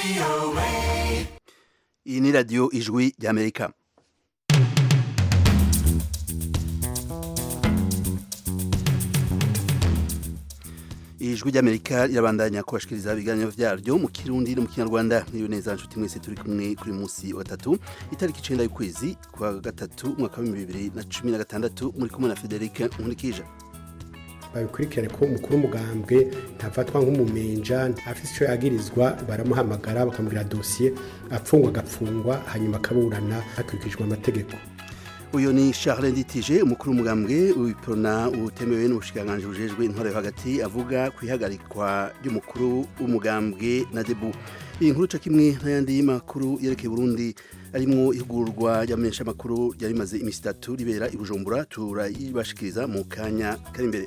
iyi ni radiyo ijwi ry'amerika ijwi ry'amerika rirabandanya kubashikiriza ibiganiro vyaryo mu kirundi no mu kinyarwanda niyo neza nshuti mwese turi kumwe kuri munsi wa gatatu itariki icenda y'ukwezi kwa gatatu umwaka wa bibiri na cumi na gatandatu muri kumwe na frederic nkurikije babikurikirane ko umukuru w'umugambwe ntafatwa nk'umumenja afise icyo yagirizwa baramuhamagara bakamubwira dosiye apfungwa agapfungwa hanyuma akaburana hakurikijwe amategeko uyu ni Charles Nditije umukuru w'umugambwe w'iprona utemewe n'ubushikiranganji bujejwe intwaro yo hagati avuga ku ihagarikwa ry'umukuru w'umugambwe na debu iyi nkuru ca kimwe n'ayandi makuru yerekeye Burundi arimwo ihugurwa ry'amenyesha makuru ryari rimaze imisi itatu ribera i Bujumbura turayibashikiriza mu kanya kari imbere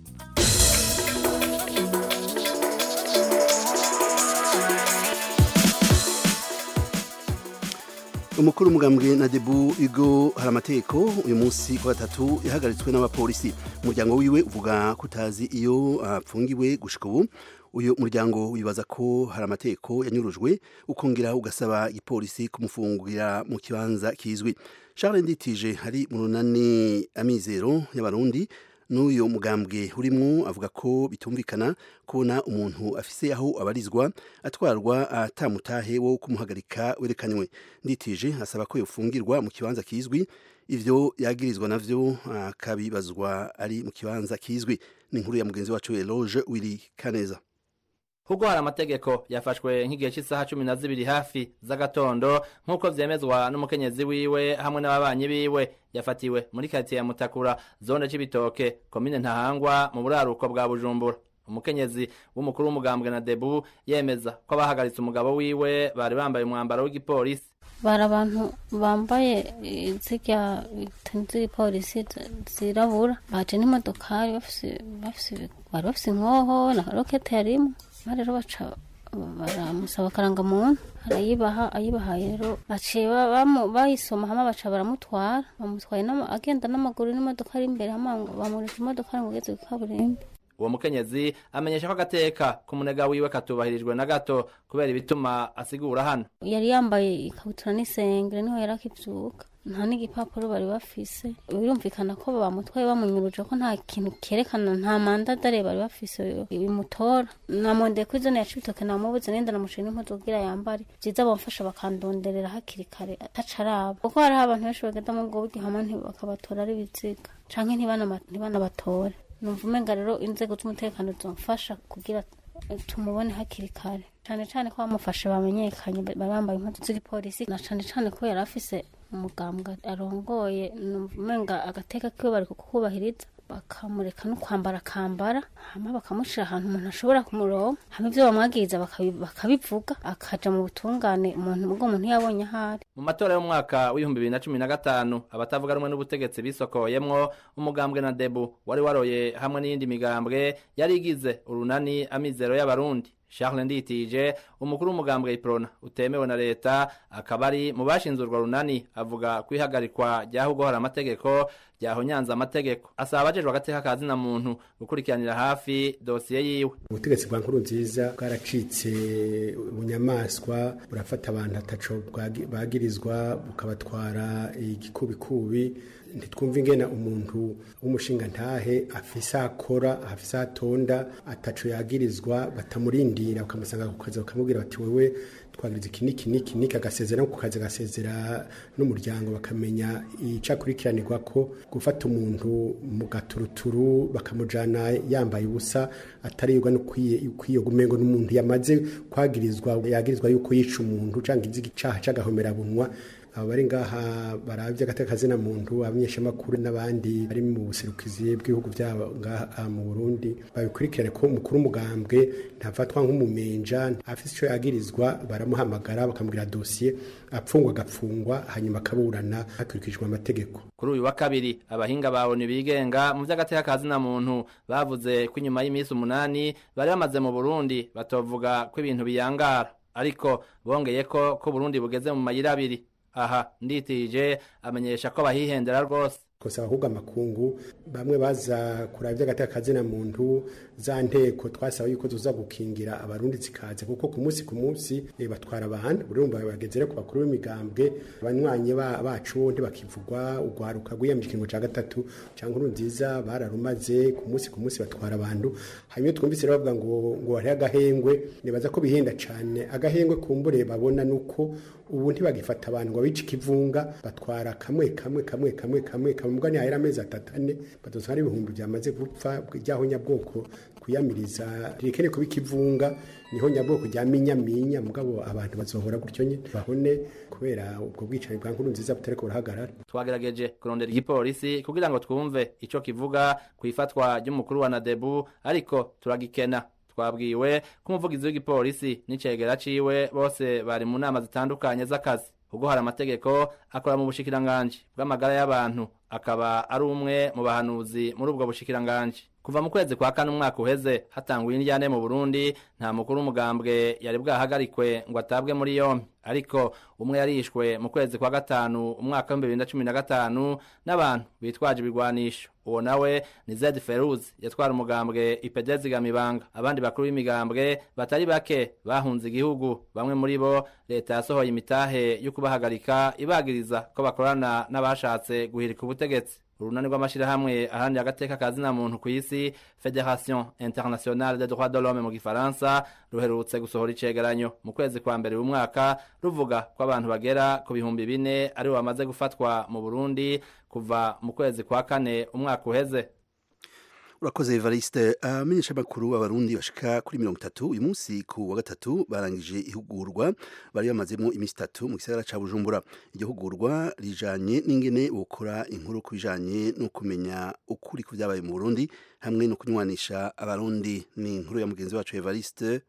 umukuru w'umugambwe na debu igo hari amategeko uyu munsi ku gatatu yahagaritswe n'abapolisi umuryango wiwe uvuga ko utazi iyo apfungiwe gushika ubu uyu muryango wibaza ko hari amategeko yanyurujwe ukongera ugasaba igipolisi kumufungurira mu kibanza kizwi Charles Nditije hari mu runani amizero y'abarundi n'uyu mugambwe urimo avuga ko bitumvikana kubona umuntu afise aho abarizwa atwarwa atamutahe wo kumuhagarika werekanywe nditije asaba ko yofungirwa mu kibanza kizwi ivyo yagirizwa navyo akabibazwa ari mu kibanza kizwi ni inkuru ya mugenzi wacu Eloge Willy Kaneza kuko hari amategeko yafashwe nk'igihe cy'isaha cumi na zibiri hafi z'agatondo nk'uko vyemezwa n'umukenyezi wiwe hamwe n'ababanyi biwe yafatiwe muri karitsiye ya mutakura zone c'ibitoke komine ntahangwa mu buraruko bwa bujumbura umukenyezi w'umukuru w'umugambwe na debu yemeza ko abahagaritse umugabo wiwe bari bambaye umwambaro w'igipolisi bari abantu bambaye zirya z'igipolisi zirabura baje n'imodokari bari bafise inkoho na rokete yarimwo rero baca baramusaba akarangamuntu arayibaha ayibahaye rero baciye bayisoma hamwe baca baramutwara bamutwaye agenda n'amaguru n'imodoka ari imbere hamwe bamurika imodoka ngo ugeze ku kaburimbi uwo mukenyezi amenyesha ko agateka k'umunega wiwe katubahirijwe na gato kubera ibituma asigura hano yari yambaye ikabutura n'isengere niho yari akivyuka nta n'igipapuro bari bafise birumvikana ko bamutwaye bamunyuruje ko nta kintu kerekana nta mandadare bari bafise bimutora namondeye kuri zone ya cibitoke namubuze nenda namuciye n'impuzu kugira yambare vyiza bamfasha bakandonderera hakiri kare ataca araba kuko hariho abantu benshi bagenda mu bwo buryo hamwe bakabatora ari biziga canke ntibanabatore numva umenga rero inzego z'umutekano zomfasha kugira tumubone hakiri kare cane cane ko bamufashe bamenyekanye bari bambaye impuzu z'igipolisi na cane cane ko yari afise umugambwe arongoye numva umenga agateka kiwe bari kukubahiriza bakamureka no kwambara akambara hama bakamushira ahantu umuntu ashobora kumuronka hama ivyo bamwagiriza bakabivuga akaja mu butungane umuntu ubwo umuntu yabonye ahari mu matora y'umwaka w'ibihumbi bibiri na cumi na gatanu abatavuga rumwe n'ubutegetsi bisokoyemwo umugambwe na debu wari waroye hamwe n'iyindi migambwe yari igize urunani amizero y'abarundi Charles Nditije umukuru w'umugambwe iprona utemewe na leta akaba ari mu bashinze urwo runani avuga kwihagarikwa ryaho hari amategeko ryahonyanze amategeko asaba abajejwe agateka ka zina muntu gukurikiranira hafi dosiye yiwe ubutegetsi bwa nkuru nziza bwaracitse ubunyamaswa burafata abantu ataco bagirizwa bukabatwara igikubikubi ntitwumva ingena umuntu w'umushinga ntahe afise akora afise atonda ataco yagirizwa batamurindira bakamusanga ku kazi bakamubwira bati wewe twagiriza iki niki niki niki agasezera no ku kazi agasezera n'umuryango bakamenya ico akurikiranirwa ko gufata umuntu mu gaturuturu bakamujana yambaye ubusa ataribwa no kwiyo gumengo n'umuntu yamaze kwagirizwa yagirizwa yuko yica umuntu canke icaha c'agahomerabunwa abo bari ngaha baravye agateka kazina muntu abanyeshamakuru n'abandi bari mu buserukizi bw'ibihugu byabo ngaha mu Burundi babikurikirane ko umukuru w'umugambwe ntafatwa nk'umumenja afise ico yagirizwa baramuhamagara bakamubwira dosiye apfungwa agapfungwa hanyuma akaburana hakurikijwe amategeko kuri uyu wa kabiri abahinga bawe bigenga mu vy'agateka kazina muntu bavuze ko inyuma y'imisi umunani bari bamaze mu Burundi batovuga ko ibintu biyangara ariko bongeye ko ko Burundi bugeze mu mayira abiri aha nditije amenyesha ko bahihendera rwose kosa ahubwo amakungu bamwe baza kuraba iby'agateka kazina muntu za nteko twasaba yuko tuza gukingira abarundi zikaze kuko ku munsi ku munsi eh, batwara abantu urumva bageze rero ku bakuru b'imigambwe abanywanyi ba- bacu ntibakivugwa ugwaruka rwiyamije ikingo ca gatatu cyangwa nziza bararumaze ku munsi ku munsi batwara abantu hanyuma twumvise rero bavuga ngo ngo hariho agahengwe nibaza ko bihenda cyane agahengwe kumbure babona nuko ubu ntibagifata abantu ngo bice ikivunga batwara kamwe kamwe kamwe kamwe kamwe kamwe mbwa ntihahera amezi atatu ane badozwa n'ibihumbi byamaze gupfa ryaho nyabwoko kwiyamiriza rikeneye kuba ikivunga niho nyabwoko rya minyaminya mugabo abantu bazohora gutyo nyine bahone kubera ubwo bwicanyi bwa nkuru nziza butariko burahagarara twagerageje kurondera igipolisi kugira ngo twumve ico kivuga ku ifatwa ry'umukuru wa nadebu ariko turagikena twabwiwe ko umuvugizi w'igipolisi n'icegera ciwe bose bari mu nama zitandukanye z'akazi ubwo hari amategeko akora mu bushikiranganji bw'amagara y'abantu akaba ari umwe mu bahanuzi muri ubwo bushikiranganji kuva mu kwezi kwa kane umwaka uheze hatanguye indyane mu burundi nta mukuru w'umugambwe yari bwahagarikwe ngo atabwe muri yompi ariko umwe yarishwe mu kwezi kwa gatanu umwaka w'ibihumbi bibiri na cumi na gatanu n'abantu bitwaje ibigwanisho uwo nawe ni zed feruz yatwara umugambwe ipedezi gamibanga abandi bakuru b'imigambwe batari bake bahunze igihugu bamwe muri bo leta yasohoye imitahe yo kubahagarika ibagiriza ko bakorana n'abashatse guhirika ubutegetsi urunani rw'amashyirahamwe aharanira agateka ka zina muntu ku isi federation internationale des droits de l'homme mu gifaransa ruherutse gusohora icegeranyo mu kwezi kwa mbere w'umwaka ruvuga ko abantu bagera ku bihumbi bine aribo bamaze gufatwa mu burundi kuva mu kwezi kwa kane umwaka uheze urakoze evariste amenyesha amakuru abarundi bashika kuri mirongo itatu uyu munsi ku wa gatatu barangije ihugurwa bari bamazemo iminsi itatu mu gisagara ca bujumbura iryo hugurwa rijanye n'ingene bokora inkuru ku bijanye no kumenya ukuri ku vyabaye mu burundi hamwe no kunywanisha abarundi ni inkuru ya mugenzi wacu evariste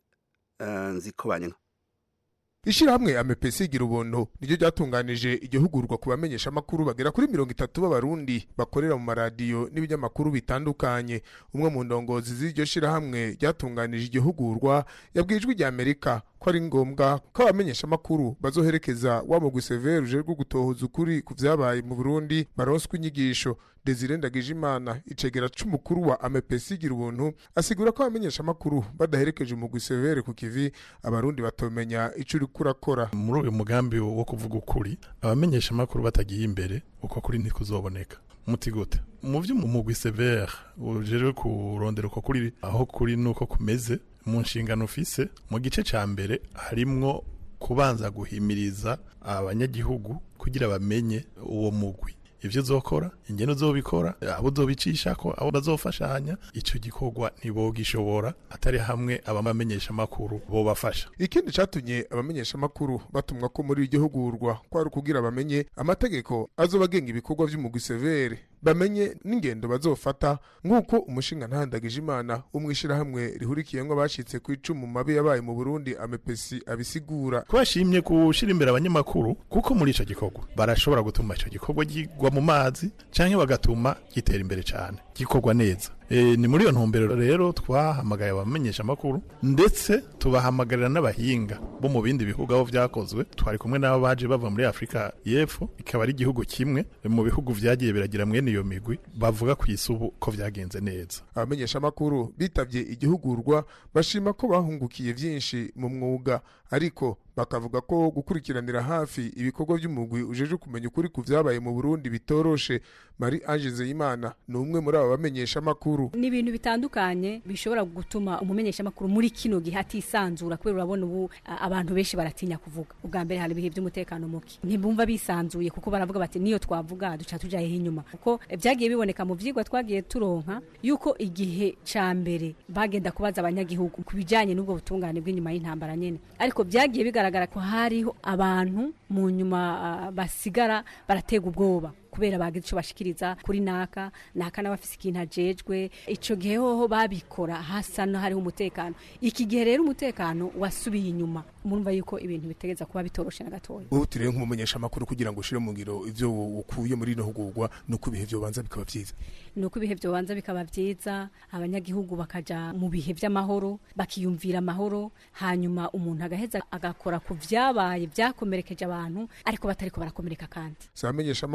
uh, nziko banyanka ishirahamwe amepesi igira ubuntu niryo ryatunganije igihugurwa ku bamenyesha amakuru bagera kuri mirongo itatu b'abarundi bakorera mu maradiyo n'ibinyamakuru bitandukanye umwe mu ndongozi z'iryo shirahamwe ryatunganije igihugurwa yabwiye ijwi rya amerika ko ari ngombwa ko abamenyesha amakuru bazoherekeza wa mugwi severe ujejwe gutohoza ukuri ku vyabaye mu burundi baronswa inyigisho desire ndagijimana icegera c'umukuru wa amepesi igira ubuntu asigura ko abamenyesha amakuru badaherekeje umugwi severe ku kivi abarundi batomenya ico uriko urakora muri uyu mugambi wo kuvuga ukuri abamenyesha amakuru batagiye imbere uko kuri ntikuzoboneka muti gute mu vyo mu mugwi severe ujejwe kurondera uko kuri aho kuri nuko kumeze mu nshingano ufise mu gice ca mbere harimwo kubanza guhimiriza abanyagihugu kugira bamenye uwo mugwi ivyo uzokora ingene uzobikora abo uzobicishako abo bazofashanya ico gikorwa ntibogishobora atari hamwe abamenyesha amakuru bobafasha ikindi catumye abamenyesha amakuru batumwa ko muri iryo hugurwa kwari ukugira bamenye amategeko azoba agenga ibikorwa vy'umugwi severe bamenye n'ingendo bazofata nk'uko umushinga ntandagije imana umwishirahamwe rihurikiyemwo abashitse ku icumu mabi yabaye mu burundi amepesi abisigura ko bashimye gushira imbere abanyamakuru kuko muri ico gikorwa barashobora gutuma ico gikorwa gigwa mu mazi canke bagatuma gitera imbere cane gikorwa neza e, ni muri iyo ntumbero rero twahamagaye abamenyesha amakuru ndetse tubahamagarira n'abahinga bo mu bindi bihugu aho vyakozwe twari kumwe n'abo baje bava muri afurika y'epfo ikaba ari igihugu kimwe mu bihugu vyagiye biragira mwene iyo migwi bavuga ku isubu ko vyagenze neza abamenyesha amakuru bitavye igihugurwa bashima ko bahungukiye vyinshi mu mwuga ariko bakavuga ko gukurikiranira hafi ibikorwa by'umugwi ujeje kumenya ukuri ku vyabaye mu Burundi bitoroshe Marie Ange Zeyimana ni umwe muri aba bamenyesha amakuru ni ibintu bitandukanye bishobora gutuma umumenyesha amakuru muri kino gihe atisanzura kubera urabona ubu a- abantu benshi baratinya kuvuga ubwa mbere hari ibihe by'umutekano muke ntibumva bisanzuye kuko baravuga bati niyo twavuga duca tuja hehe inyuma kuko eh, vyagiye biboneka mu vyigwa twagiye turonka yuko igihe ca mbere bagenda kubaza abanyagihugu ku bijanye n'ubwo butungane bw'inyuma y'intambara nyene ariko vyagiye bigaragara ko hariho abantu mu nyuma ah, basigara baratega ubwoba kubera bagize ico bashikiriza kuri naka naka n'abafise ikintu ajejwe ico gihe hoho babikora hasa no hariho umutekano iki gihe rero umutekano wasubiye inyuma murumva yuko ibintu bitegeza kuba bitoroshe na gatoya ubu turebe nk'umumenyesha amakuru kugira ngo ushire mu ngiro ivyo ukuye muri ino hugurwa nuko ibihe vyobanza bikaba vyiza nuko ibihe byobanza bikaba vyiza abanyagihugu bakaja mu bihe vy'amahoro bakiyumvira amahoro hanyuma umuntu agaheza agakora ku vyabaye vyakomerekeje abantu ariko batariko barakomereka kandi si abamenyesha amakuru gusa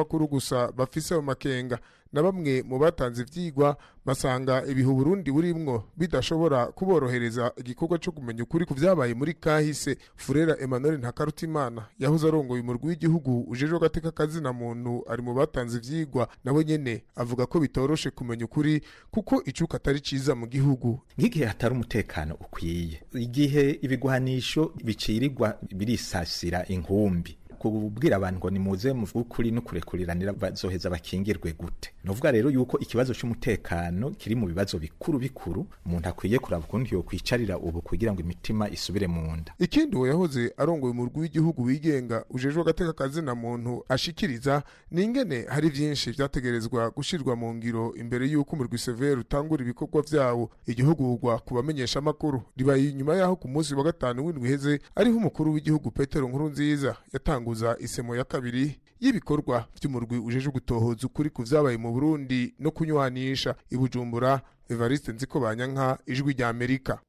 gusa bafise ayo makenga na bamwe mu batanze ivyigwa basanga ibihe Burundi burimwo bidashobora kuborohereza igikorwa cyo kumenya ukuri ku vyabaye muri kahise Furera Emmanuel Ntakarutimana yahoze arongoye umurwi w'igihugu ujejwe agateka kazina muntu ari mu batanze ivyigwa nawe nyene avuga ko bitoroshe kumenya ukuri kuko icuka atari ciza mu gihugu nk'igihe hatari umutekano ukwiye igihe ibigwanisho bicirirwa birisasira inkumbi kubwira abantu ngo nimuze mu kuri no kurekuriranira bazoheza bakingirwe gute novuga rero yuko ikibazo cy'umutekano kiri mu bibazo bikuru bikuru umuntu akwiye kuraba ukuntu yo kwicarira ubu kugira ngo imitima isubire mu nda ikindi uwo yahoze arongoye umurwi w'igihugu wigenga ujejwe agateka kazina muntu ashikiriza ni ingene hari vyinshi vyategerezwa gushirwa mu ngiro imbere y'uko umurwi severe utangura ibikorwa vyawo igihugurwa ku bamenyesha amakuru ribaye inyuma yaho ku munsi wa gatanu w'indwi iheze ariho umukuru w'igihugu petero nkuru nziza yatanguza isemo ya kabiri y'ibikorwa vy'umurwi ujeje gutohoza ukuri ku vyabaye mu Burundi no kunywanisha ibujumbura Evariste Nziko Banyanka ijwi rya Amerika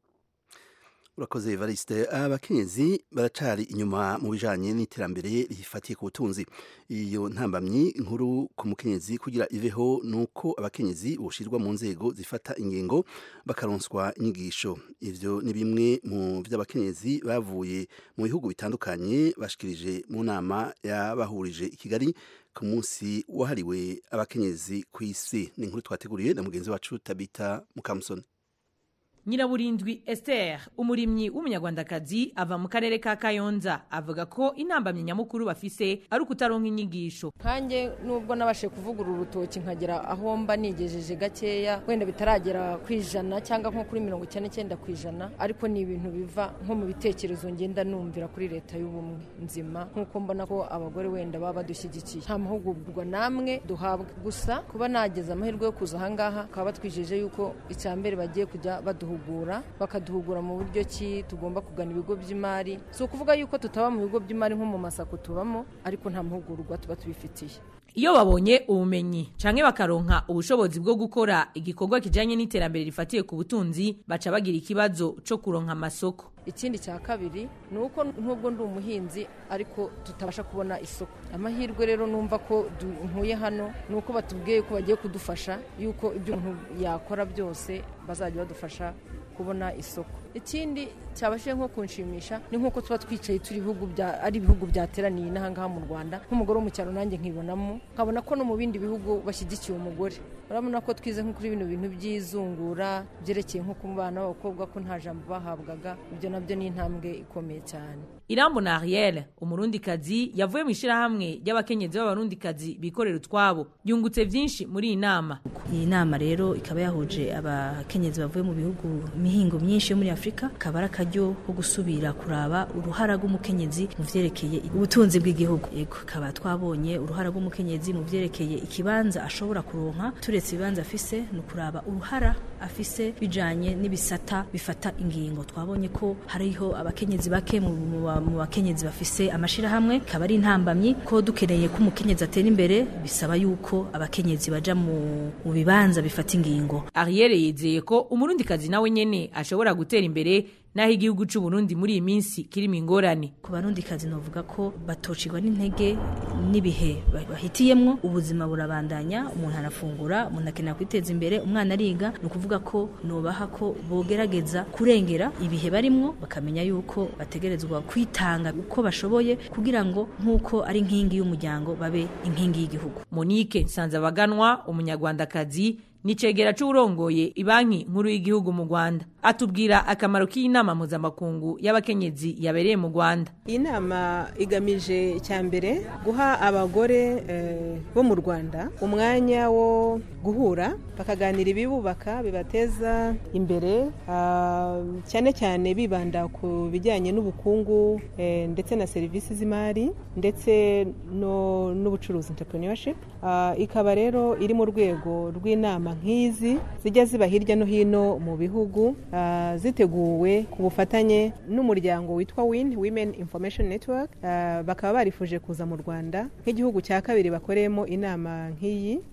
urakoze Evariste abakenyezi baracari inyuma mu bijanye n'iterambere rifatiye ku butunzi iyo ntambamyi nkuru ku mukenyezi kugira iveho nuko abakenyezi boshirwa mu nzego zifata ingingo bakaronswa inyigisho ivyo ni bimwe mu vy'abakenyezi bavuye mu bihugu bitandukanye bashikirije mu nama yabahurije i Kigali ku munsi wahariwe abakenyezi ku isi ni inkuru twateguriye na mugenzi wacu Tabita Mukamusoni nyiraburindwi Esther umurimyi w'umunyarwandakazi ava mu karere ka kayonza avuga ko intambamyi nyamukuru bafise ari ukutaronka inyigisho nkanjye nubwo nabashe kuvugura urutoki nkagera aho mba nigejeje gakeya wenda bitaragera ku ijana cyangwa nko kuri mirongo icyenda n'icyenda ku ijana ariko ni ibintu biva nko mu bitekerezo ngenda numvira kuri leta y'ubumwe nzima nk'uko mbona ko abagore wenda baba badushyigikiye nta mahugurwa namwe duhabwa gusa kuba nageze amahirwe yo kuza ahangaha bakaba batwijeje yuko icya mbere bagiye kujya baduhugura bakaduhugura mu buryo ki tugomba kugana ibigo by'imari si ukuvuga yuko tutaba mu bigo by'imari nko mu masako tubamo ariko nta mahugurwa tuba tubifitiye iyo babonye ubumenyi canke bakaronka ubushobozi bwo gukora igikorwa kijanye n'iterambere rifatiye ku butunzi baca bagira ikibazo co kuronka amasoko ikindi cya kabiri ni uko nubwo ndi umuhinzi ariko tutabasha kubona isoko amahirwe rero numva ko ntuye hano ni uko batubwiye ko bagiye kudufasha yuko ibyo umuntu yakora byose bazajya badufasha kubona isoko ikindi cyabashije nko kunshimisha ni nk'uko tuba twicaye turi ibihugu bya ari ibihugu byateraniye n'ahangaha mu rwanda nk'umugore wo mu cyaro nanjye nkibonamo nkabona ko no mu bindi bihugu bashyigikiye umugore urabona ko twize nko kuri bino bintu by'izungura byerekeye nko ku bana b'abakobwa ko nta jambo bahabwaga ibyo nabyo ni intambwe ikomeye cyane irambo na ariel umurundikazi yavuye mu ishyirahamwe ry'abakenyezi b'abarundikazi bikorera utwabo yungutse byinshi muri iyi nama iyi nama rero ikaba yahuje abakenyezi bavuye mu bihugu imihingo myinshi yo muri afurika akaba ari akaryo ko gusubira kuraba uruhara rw'umukenyezi mu vyerekeye ubutunzi bw'igihugu yego kaba twabonye uruhara rw'umukenyezi mu vyerekeye ikibanza ashobora kuronka turetse ibibanza afise ni ukuraba uruhara afise bijanye n'ibisata bifata ingingo twabonye ko hariho abakenyezi bake mu mu bakenyezi bafise amashirahamwe kaba ari intambamyi ko dukeneye ko umukenyezi atera imbere bisaba yuko abakenyezi baja mu bibanza bifata ingingo ariel yizeye ko umurundikazi nawe nyene ashobora gutera imbere naho igihugu cy'u Burundi muri iyi minsi kirimo ingorane ku barundikazi novuga ko batocirwa n'intege n'ibihe bahitiyemwo ubuzima burabandanya umuntu arafungura umuntu akenera kwiteza imbere umwana ariga ni ukuvuga ko nobaha ko bogerageza kurengera ibihe barimwo bakamenya yuko bategerezwa kwitanga uko bashoboye kugira ngo nk'uko ari inkingi y'umuryango babe inkingi y'igihugu monique nsanzabaganwa umunyarwandakazi nicegera c'urongoye ibanki nkuru y'igihugu mu Rwanda atubwira akamaro k'inama mpuzamakungu y'abakenyezi yabereye mu Rwanda iyi nama igamije icya mbere guha abagore eh, bo mu Rwanda umwanya wo guhura bakaganira ibibubaka bibateza imbere uh, cyane cyane bibanda ku bijyanye n'ubukungu eh, ndetse na serivisi z'imari ndetse n'ubucuruzi no entrepreneurship uh, ikaba rero iri mu rwego rw'inama nk'izi zijya ziba hirya no hino mu bihugu uh, ziteguwe ku bufatanye n'umuryango witwa win women information network uh, bakaba barifuje kuza mu rwanda nk'igihugu cya kabiri bakoreyemo inama nk'iyi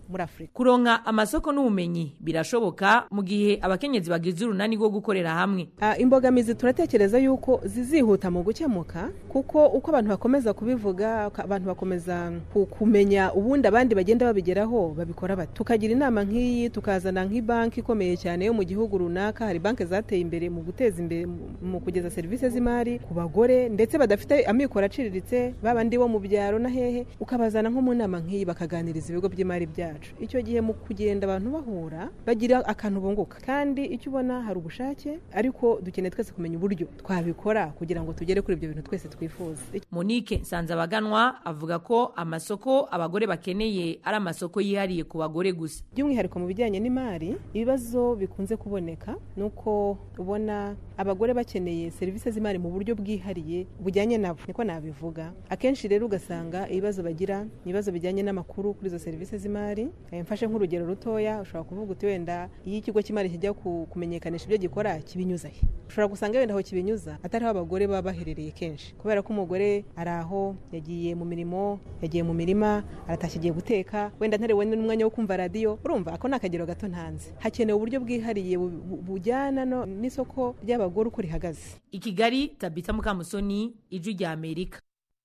muri afurika kuronka amasoko n'ubumenyi birashoboka mu gihe abakenyezi bagize urunani rwo gukorera hamwe Ah, imbogamizi turatekereza yuko zizihuta mu gukemuka kuko uko abantu bakomeza kubivuga uko abantu bakomeza ku- kumenya ubundi abandi bagenda babigeraho babikora bati tukagira inama nk'iyi tukazana nk'ibanki ikomeye cyane yo mu gihugu runaka hari banki zateye imbere mu guteza imbere mu- mu kugeza serivisi z'imari ku bagore ndetse badafite amikoro aciriritse babandi bo mu byaro na hehe ukabazana nko mu nama nk'iyi bakaganiriza ibigo by'imari byacu icyo gihe mu kugenda abantu bahura bagira akantu bunguka kandi icyo ubona hari ubushake ariko dukeneye twese kumenya uburyo twabikora kugira ngo tugere kuri ibyo bintu twese twifuza monique nsanzabaganwa avuga ko amasoko abagore bakeneye ari amasoko yihariye ku bagore gusa by'umwihariko mu bijyanye n'imari ibibazo bikunze kuboneka ni uko ubona abagore bakeneye serivisi z'imari mu buryo bwihariye bujyanye nabo niko nabivuga akenshi rero ugasanga ibibazo bagira ni ibibazo bijyanye n'amakuru kuri izo serivisi z'imari Eh, mfashe nk'urugero rutoya ushobora kuvuga uti wenda iyo ikigo cy'imari kijya ku- kumenyekanisha ibyo gikora kibinyuza he ushobora gusanga wenda aho kibinyuza atariho abagore baba baherereye kenshi kubera ko umugore ari aho yagiye mu mirimo yagiye mu mirima aratashye agiye guteka wenda ntarewe n'umwanya wo kumva radiyo urumva ako ni akagero gato ntanze hakenewe uburyo bwihariye bu- bu- bujyana no- n'isoko ry'abagore uko rihagaze i kigali tabita mukamusoni ijwi rya amerika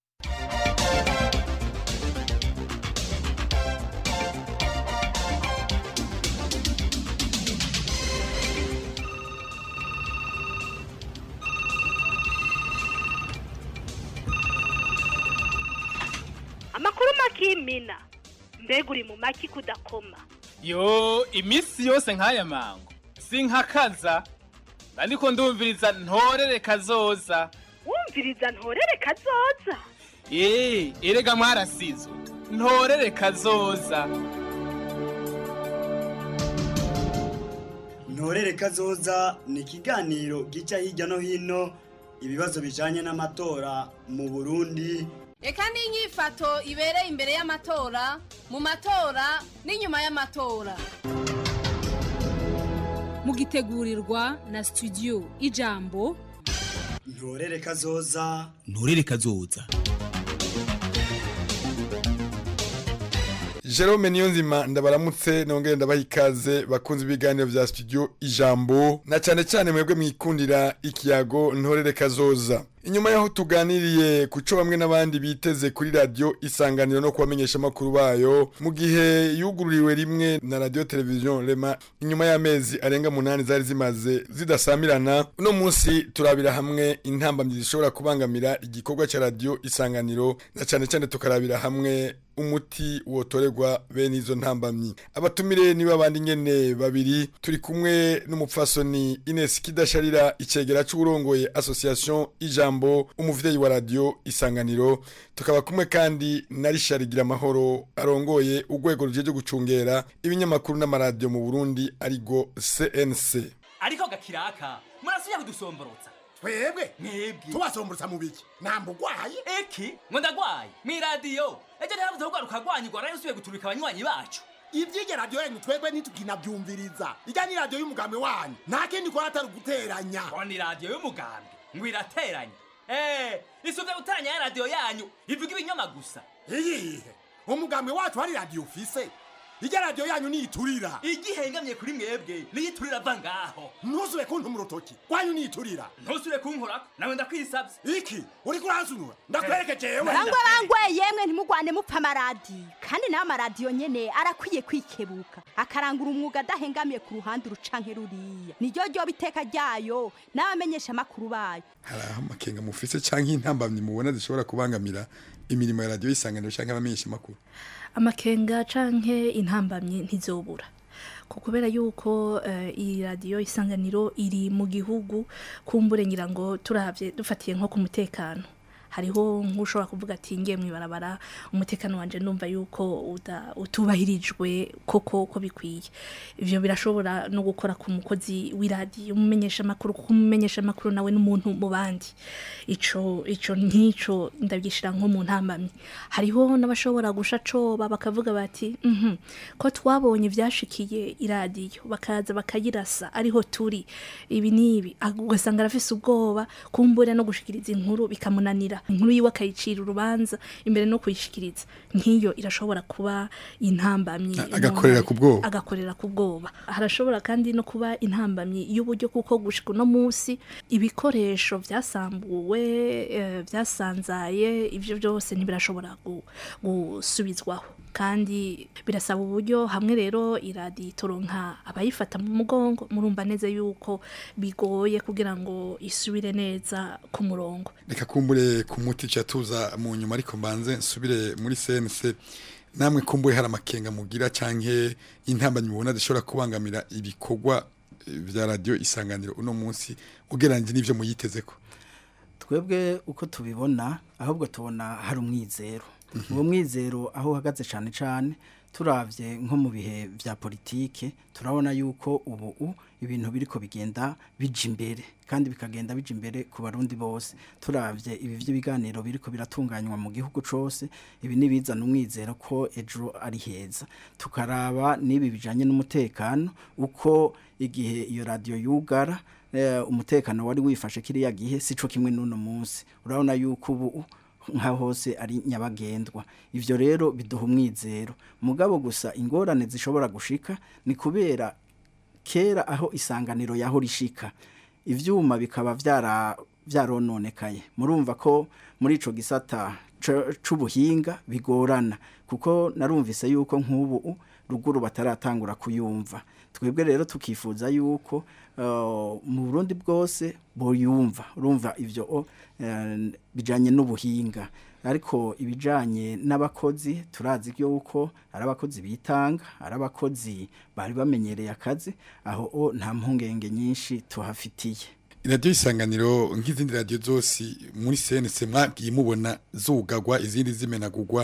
amakuru makimina mbega uri mu maki kudakoma yo iminsi yose nk'aya mango sinkakaza ariko ndumviriza ntorere kazoza wumviriza ntorere kazoza eee erega mwarasizwe ntorere kazoza ntorere kazoza ni ikiganiro gica hirya no hino ibibazo bijanye n'amatora mu burundi reka n'inyifato ibereye imbere y'amatora mu matora n'inyuma y'amatora mugitegurirwa na studio ijambo ntorere kazoza nturere kazoza Jerome Niyonzima ndabaramutse nongere ndabaha ikaze bakunze ibiganiro vya studio ijambo na cyane cyane mwebwe mwikundira ikiyago ntorere kazoza inyuma yaho tuganiriye ku cyo bamwe n'abandi biteze kuri radio isanganiro no kubamenyesha amakuru bayo mu gihe yugururiwe rimwe na radio television rema inyuma y'amezi arenga munani zari zimaze zidasamirana uno munsi turabira hamwe intambamyi zishobora kubangamira igikorwa cya radio isanganiro na cyane cyane tukarabira hamwe umuti wotorerwa bene izo ntambamyi abatumire niba abandi nyene babiri turi kumwe n'umupfasoni Ines Kidasharira icegera c'urongoye association ijambo umuvyeyi wa radio isanganiro tukaba kumwe kandi na Richard Giramahoro arongoye urwego rujeje gucungera ibinyamakuru n'amaradio mu Burundi arigo CNC ariko gakiraka murasubiye kudusomborotsa twebwe mwebwe tubasomborotsa mu biki namba ugwaye eki ngo ndagwaye mw'iradiyo ejo ntiharavuze ko rwaruka rwanyigwa nayo usubiye guturika abanywanyi bacu ivyige radiyo yanyu twebwe ntituginavyumviriza ijya ni radiyo y'umugambi wanyu nta kindi kora atari uguteranya ngo ni radiyo y'umugambi ngo irateranya eh isuvye guteranya ya radiyo yanyu ivuga ibinyoma gusa iyihe umugambi wacu hari radiyo ufise ijya radiyo yanyu niyiturira igihengamye kuri mwebwe niyiturira ava ngaho ntuzube kuntuma urutoki rwanyu niyiturira ntusubire kunkorako nawe ndakwisavye iki uriko uransunura ndakwereke jewe barangwa bangwe yemwe ntimugwane mupfa amaradiyo kandi nayo amaradiyo nyene arakwiye kwikebuka akarangura umwuga adahengamiye ku ruhande urucanke ruriya niryo ryoba iteka ryayo n'abamenyesha amakuru bayo hari aho amakenga mufise canke intambamyi mubona zishobora kubangamira imirimo ya radio isanganiro canke abamenyesha amakuru amakenga canke intambamyi ntizobura ko kubera yuko eh, iyi radiyo isanganiro iri mu gihugu kumbure ngira ngo turavye dufatiye nko ku mutekano hariho nk'ushobora kuvuga ati ngiye mwibarabara umutekano wanje ndumva yuko uda- utubahirijwe koko uko bikwiye ivyo birashobora no gukora ku mukozi w'iradiyo umumenyesha amakuru kuko umumenyesha amakuru nawe n'umuntu mu bandi ico ico nkico ndabyishira nko mu ntambamyi hariho n'abashobora gusha coba bakavuga bati mhm ko twabonye ivyashikiye iradiyo bakaza bakayirasa ariho turi ibi nibi ugasanga arafise ubwoba kumbura no gushikiriza inkuru bikamunanira kwakira inkuru yiwe akayicira urubanza imbere no kuyishikiriza nk'iyo irashobora kuba intambamyi agakorera ku bwoba agakorera ku bwoba harashobora kandi no kuba intambamyi y'uburyo kuko gushika uno munsi ibikoresho byasambuwe eh, byasanzaye ibyo byose ntibirashobora gu- gusubizwaho kandi birasaba uburyo hamwe rero iradiyo itoronka abayifata mu mugongo murumva neza yuko bigoye kugira ngo isubire neza ku murongo reka kumbure ku muti ca tuza mu nyuma ariko mbanze nsubire muri CNC namwe kumbure hari amakenga mugira canke intambamyi mubona zishobora kubangamira ibikorwa eh, vya radio isanganiro uno munsi ugereranyije n'ivyo muyitezeko twebwe uko tubibona ahubwo tubona hari umwizero uwo mwizero aho uhagaze cyane cyane turavye nko mu bihe vya politike turabona yuko ubu u- ibintu biriko bigenda bija imbere kandi bikagenda bija imbere ku barundi bose turavye ibi vy'ibiganiro biriko biratunganywa mu gihugu cose ibi nibizana umwizero ko ejo ari heza tukaraba n'ibi bijanye n'umutekano uko igihe iyo radio yugara eh, umutekano wari wifashe kiriya gihe sico kimwe n'uno munsi urabona yuko ubu nka hose ari nyabagendwa ivyo rero biduha umwizero mugabo gusa ingorane zishobora gushika ni kubera kera aho isanganiro yaho rishika ivyuma bikaba vyara vyarononekaye murumva ko muri ico gisata c- c'ubuhinga bigorana kuko narumvise yuko nk'ubu ruguru bataratangura kuyumva twebwe rero tukifuza yuko uh, mu Burundi bwose boyumva urumva ivyo uh, bijanye n'ubuhinga ariko ibijanye n'abakozi turazi yuko ari abakozi bitanga ari abakozi bari bamenyereye akazi aho o nta mpungenge nyinshi tuhafitiye iradiyo isanganiro nk'izindi radiyo zose muri CNC mwagiye mubona zugagwa izindi zimenagurwa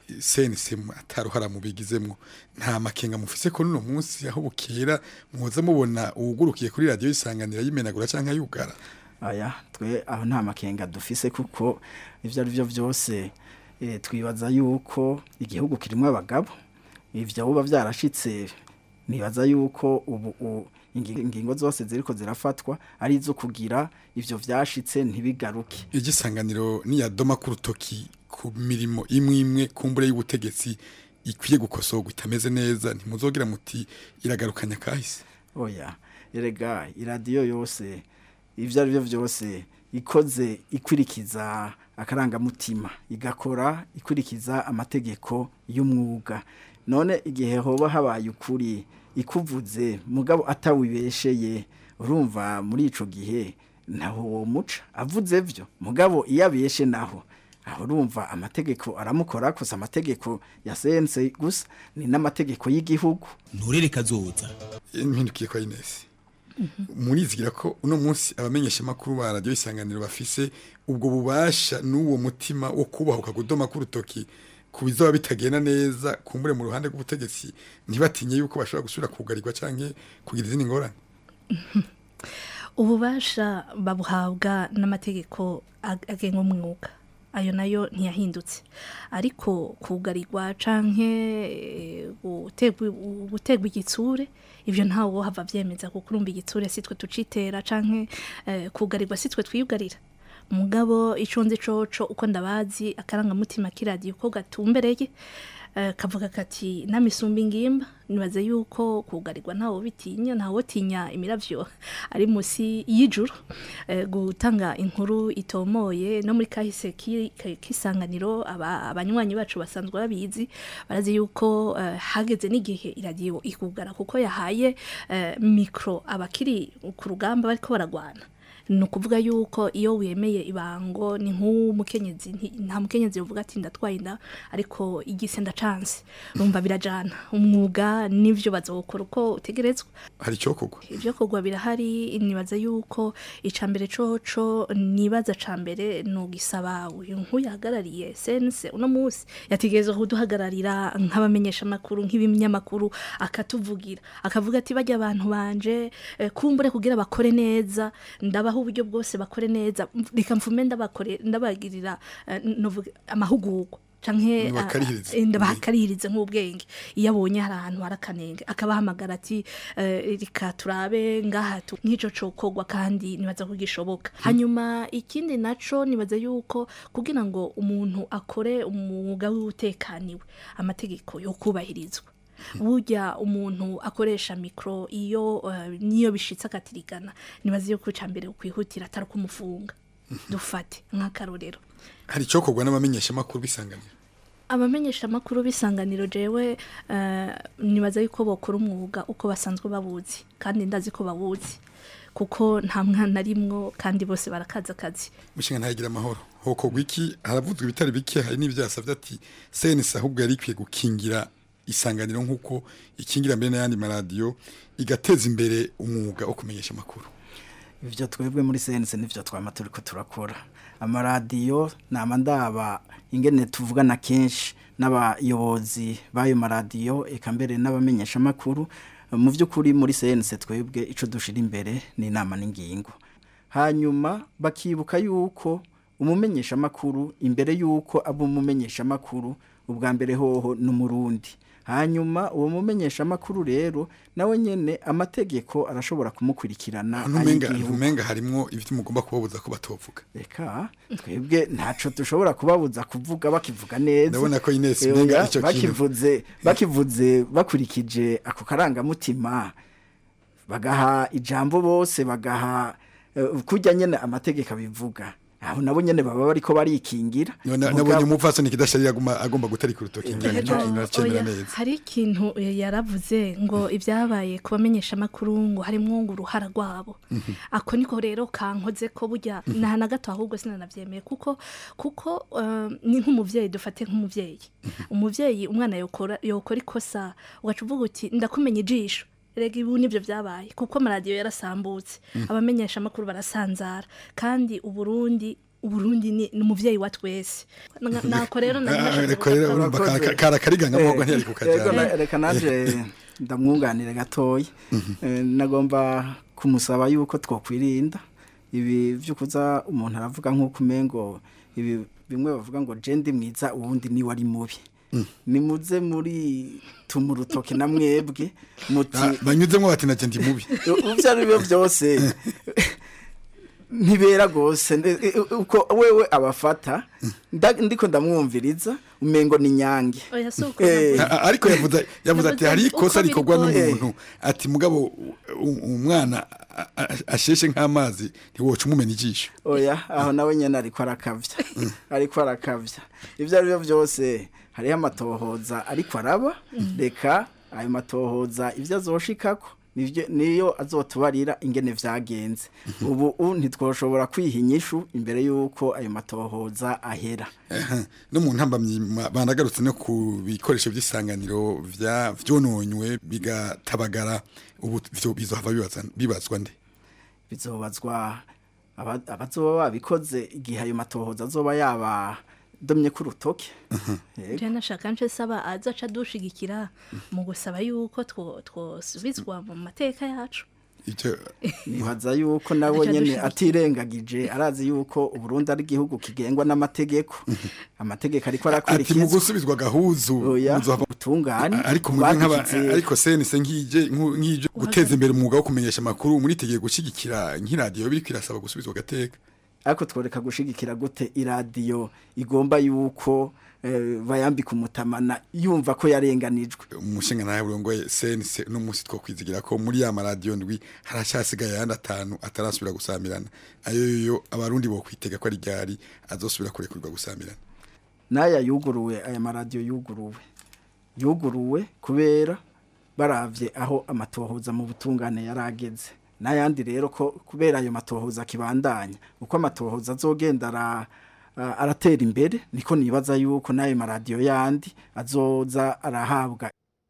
CNC ataruhara mubigizemwo nta makenga mufise ko nuno munsi aho bukera muza mubona uwugurukiye kuri radiyo isanganiro yimenagura canke yugara aya twe aho nta makenga dufise kuko ivyo ari byo byose eh, twibaza yuko igihugu kirimo abagabo ivyo buba vyarashitse nibaza yuko ubu u- ingi- ingingo zose ziriko zirafatwa ari izo kugira ivyo vyashitse ntibigaruke igisanganiro niyadoma ku rutoki ku mirimo imwe imwe kumbure y'ubutegetsi ikwiye gukosorwa itameze neza ntimuzogira muti iragarukanya kahise oya erega iradiyo yose ivyo ari byo byose ikoze ikwirikiza akarangamutima igakora ikwirikiza amategeko y'umwuga none igihe hoba habaye ukuri ikuvuze mugabo atawibesheye urumva muri ico gihe naho uwo muca avuze vyo mugabo iyo abeshe naho aho urumva amategeko aramukora gusa amategeko ya sense gusa ni n'amategeko y'igihugu nturere kazoza impindukiye kwa Ines murizigira ko uno munsi abamenyesha makuru ba radio isanganiro bafise ubwo bubasha n'uwo mutima wo kubahuka kudoma ku rutoki ku bizaba bitagenda neza kumbure mu ruhande rw'ubutegetsi ntibatinye yuko bashobora gusubira kugarirwa canke kugira izindi ngorane ububasha babuhabwa n'amategeko ag- agenga umwuga ayo nayo ntiyahindutse ariko kugarirwa canke eh, gutegwa gutegwa igitsure ivyo ntawe wo hava vyemeza kuko urumva igitsure sitwe tucitera canke eh, kugarirwa sitwe twiyugarira mugabo ico nzi coco uko ndabazi akarangamutima k'iradiyo ko gatumbereye eh, kavuga kati namisumba ingimba nibaze yuko kugarirwa ntawo bitinya ntawo tinya imiravyo ari musi y'ijuru eh, gutanga inkuru itomoye no muri kahise ki- ki- kisanganiro aba- abanywanyi bacu basanzwe babizi barazi yuko eh, hageze n'igihe iradiyo ikugara kuko yahaye eh, mikro abakiri ku rugamba bariko baragwana ni ukuvuga yuko iyo wemeye ibango ni nk'umukenyezi nti- nta mukenyezi uvuga ati ndatwaye inda ariko igise ndacanse urumva birajana umwuga n'ivyo bazokora uko utegerezwa hari icyokorwa ibyo kugwa birahari nibaza yuko icambere coco nibaza cambere nugisaba uyu nkuyahagarariye sense uno munsi yategerezwa kuduhagararira nk'abamenyesha makuru nk'ibinyamakuru akatuvugira akavuga ati bajya abantu banje eh, kumbure kugira bakore neza ndabaha uburyo bwose bakore neza reka mfume ndabakore ndabagirira eh, novuga amahugurwa canke Nibakarihirize. ah, eh, ndabakarihirize nk'ubwenge iyo abonye hari ahantu hari akanenge akabahamagara ati eh, reka turabe ngaha tu- nk'ico cokogwa kandi nibaza ko gishoboka hanyuma ikindi naco nibaza yuko kugira ngo umuntu akore umwuga w'utekaniwe amategeko yo kubahirizwa burya umuntu akoresha mikro iyo eh, niyo bishitse akatirigana nibaza yuko ica mbere ukwihutira atari kumufunga dufate nk'akarorero hari icokorwa n'abamenyeshamakuru bisanganira abamenyesha amakuru b'isanganiro jewe eh, nibaza yuko bokora umwuga uko basanzwe babuzi kandi ndazi ko bawuzi kuko nta mwana arimwo kandi bose barakaza akazi mushinga ntagira amahoro hokorwa iki haravuzwe ibitari bike hari n'ibyo yasabye ati senesi ahubwo yari ikwiye gukingira isanganiro nk'uko ikingira mbere n'ayandi maradiyo igateza imbere umwuga wo kumenyesha amakuru ivyo twebwe muri sense nivyo twama turiko turakora amaradiyo nama ndaba ingene tuvugana kenshi n'abayobozi b'ayo maradiyo eka mbere n'abamenyesha amakuru mu by'ukuri muri sense twebwe ico dushira imbere ni inama n'ingingo hanyuma bakibuka yuko umumenyesha amakuru imbere yuko aba umumenyesha amakuru ubwa mbere hoho n'umurundi hanyuma uwo mumenyesha amakuru rero nawe nyene amategeko arashobora kumukurikirana ntumenga ay'igihugu. ntumenga harimwo ibyo mugomba kubabuza ko batovuga reka twebwe ntaco dushobora kubabuza kuvuga bakivuga neza Ndabona ko Ines Eh, umenga oya, ico kintu- bakivuze bakivuze bakurikije ako karangamutima bagaha ijambo bose bagaha eh, kurya nyene amategeko abivuga aho nabo nyene baba bariko barikingira None- Mugabo- nabonye umupfasoni kidashari aguma agomba gutarika urutoki ngira Rero, nicyo kintu aracemera oya, neza hari ikintu eh, yaravuze ngo ibyabaye ku bamenyesha amakuru ngo harimwo ngo uruhara rwabo ako niko rero kankoze ko burya nta na gato ahubwo sinanabyemeye kuko kuko eh, ni nk'umuvyeyi dufate nk'umuvyeyi umuvyeyi umwana yokora yokora ikosa ugaca uvuga uti ndakumenya ijisho rega ibu nibyo byabaye kuko amaradiyo yarasambutse Mm. abamenyesha amakuru barasanzara kandi uburundi uburundi ni ni umuvyeyi wa twese Na- nako rero nari Ah, nashatse reko rero kugaruka- urumva kara- kara kariganga mwogo Eh, ntiyari kukajana. yego, na- reka naje ndamwunganire gatoya Eh, nagomba kumusaba yuko twokwirinda ibi byo kuza umuntu aravuga nk'uko umengo ibi bimwe bavuga ngo je ndi mwiza uwundi ni wari mubi nimuze muri tuma urutoke na mwebwe muti Ah, banyuzemo bati naje ndi mubi ivyo ari byo byose ntibera rwose nde- e- e- uko wewe abafata nda- ndiko ndamwumviriza umengo ni nyange Oya, si uko Eh, A- a- ariko yavuze yavuze ati Yavuze hari uko ikosa biri rikorwa kose." n'umuntu ati mugabo u- u- umwana a- a- asheshe nk'amazi ntiwoca umumena ijisho oya aho nawe nyene ariko arakavya ariko arakavya ivyo ari byo byose hariho amatohoza ariko araba reka ayo matohoza ivyo azoshikako nivyo- niyo azotubarira ingene vyagenze ubu u ntitwoshobora kwiha inyishu imbere y'uko ayo matohoza ahera Ehe, no mu ntambamyi ma- banagarutse no ku bikoresho by'isanganiro vya vyononywe bigatabagara ubu vyo bizohava bibaza- bibazwa nde bizobazwa aba- abazoba babikoze igihe ayo matohoza azoba yaba domye ku rutoke Yego. Je nashaka nce saba azaca dushigikira mu gusaba yuko two twosubizwa mu mateka yacu ivyo nibaza yuko nawe Aca nyene dushigikira. atirengagije arazi yuko uburundi ari igihugu kigengwa n'amategeko amategeko ariko ati mu arakurikizwa gusubizwa gahuzu Oya, muzohava- ubutungane ariko mwebwe nk'aba twagize- ariko senise nk'ije nku- nk'ije guteza imbere umwuga wo kumenyesha amakuru muritegeye gushigikira nk'iradiyo biriko irasaba gusubizwa gateka ariko tworeka gushigikira gute iradiyo igomba yuko eh, bayambika umutamana yumva ko yarenganijwe umushinga nawe burongoye senise no munsi two kwizigira ko muri ya maradiyo ndwi haracyasigaye ayandi atanu atarasubira gusamirana ayo yo abarundi bo kwitega ko ari ryari azosubira kurekurirwa gusamirana n'aya yuguruwe aya maradiyo yuguruwe yuguruwe kubera baravye aho amatohoza mu butungane yarageze n'ayandi rero ko kubera ayo matohoza akibandanya uko amatohoza azogenda ara a- aratera imbere niko nibaza yuko n'ayo maradiyo yandi azoza arahabwa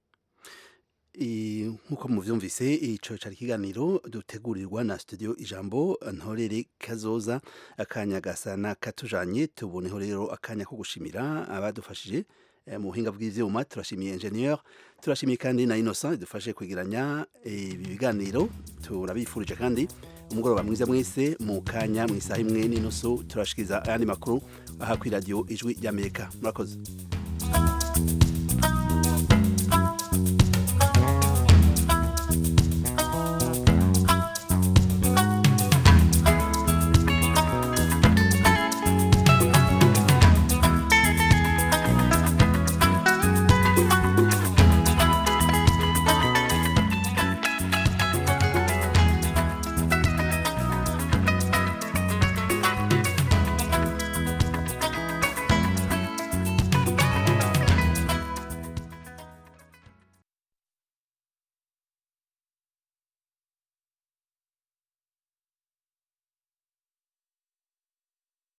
I- nk'uko muvyumvise ico cari ikiganiro dutegurirwa na studio ijambo ntorere kazoza akanya gasa na katujanye tuboneho rero akanya ko gushimira abadufashije eh, mu buhinga bw'ivyuma turashimiye ingenieur turashimiye kandi na Innocent idufashe kwegeranya ibi biganiro turabifurije kandi umugoroba mwiza mwese mu kanya mu isaha imwe n'inusu turashikiriza ayandi makuru aha kuri radio ijwi ry'Amerika murakoze